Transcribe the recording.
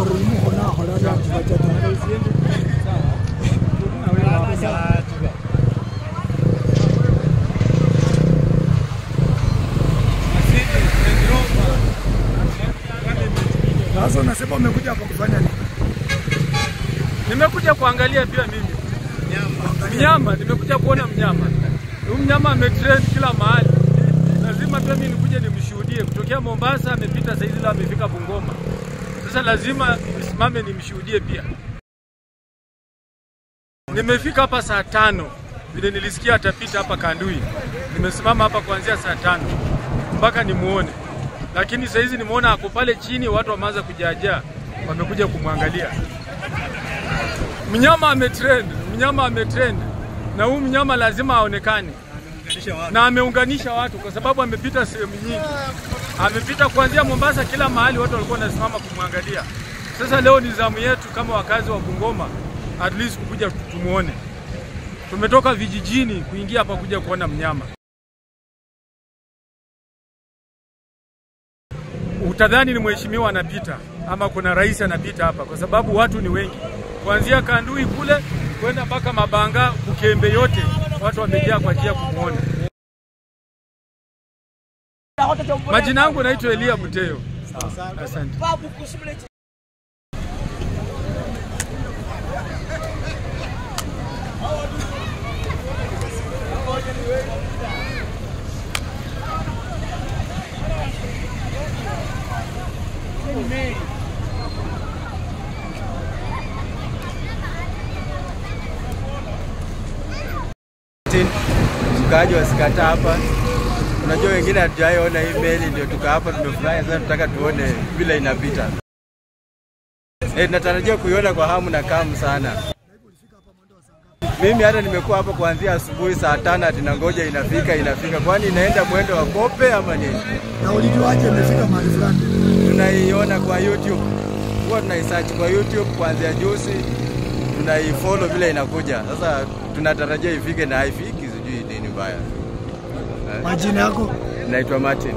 gore mo gona gona ja dibatsa Sasa unasema umekuja hapa kufanya nini? Nimekuja kuangalia pia mimi mnyama, nimekuja kuona mnyama. Huyu mnyama ametrend kila mahali, lazima pia mimi nikuje nimshuhudie. Kutokea Mombasa amepita saizi, leo amefika Bungoma, sasa lazima nisimame nimshuhudie pia. Nimefika hapa saa tano vile nilisikia atapita hapa Kandui, nimesimama hapa kuanzia saa tano mpaka nimuone, lakini saizi nimeona ako pale chini, watu wameanza kujaajaa, wamekuja kumwangalia mnyama ametrend, mnyama ametrend, na huyu mnyama lazima aonekane na ameunganisha watu kwa sababu amepita sehemu nyingi, amepita kuanzia Mombasa, kila mahali watu walikuwa wanasimama kumwangalia. Sasa leo ni zamu yetu kama wakazi wa Bungoma, at least kukuja tumuone. Tumetoka vijijini kuingia hapa kuja kuona mnyama. Utadhani ni mheshimiwa anapita ama kuna rais anapita hapa, kwa sababu watu ni wengi, kuanzia Kandui kule kwenda mpaka Mabanga, Bukembe, yote watu wamejaa kwa ajili ya kumwona. Majina yangu naitwa Elia Buteyo. Asante. Mkaaji wasikata hapa. Unajua wengine hatujaiona hii meli, ndio tuka hapa tumefurahi sana, tutaka tuone vile inapita. Eh, tunatarajia kuiona kwa hamu na kamu sana. Mimi hata nimekuwa hapa kuanzia asubuhi saa tano ati nangoja inafika inafika, kwani inaenda mwendo wa kope ama nini? Na ulijuaje imefika mahali fulani? Tunaiona kwa YouTube, huwa tunaisearch kwa YouTube kuanzia juzi, tunaifollow vile inakuja. Sasa tunatarajia ifike na haifiki, sijui nini mbaya. Majina yako? Naitwa Martin.